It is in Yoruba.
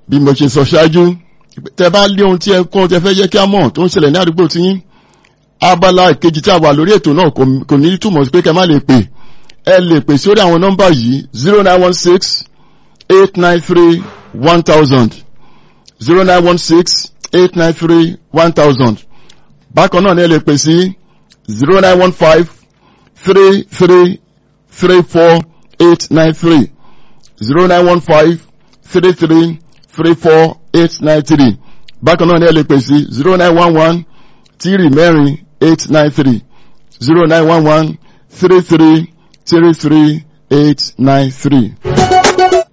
bí mo ṣe sọ ṣáájú tẹ bá lé ohun tí ẹ kọ́ tẹ fẹ́ jẹ́ kí a mọ̀ tó ń ṣẹlẹ̀ ní àdúgbò tí yín abala ìkejì tí a wà lórí ètò náà kò ní túmọ̀ sí pé kẹ má lè pè ẹ lè pè sórí àwọn nọ́mbà yìí zero nine one six eight nine three one thousand zero nine one six eight nine three one thousand bákan náà ni ẹ lè pè sí zero nine one five three three three four eight nine three zero nine one five three three three four eight nine three bákan náà ni ẹ lè pè sí zero nine one one three mẹ́rin eight nine three zero nine one one three three three three eight nine three.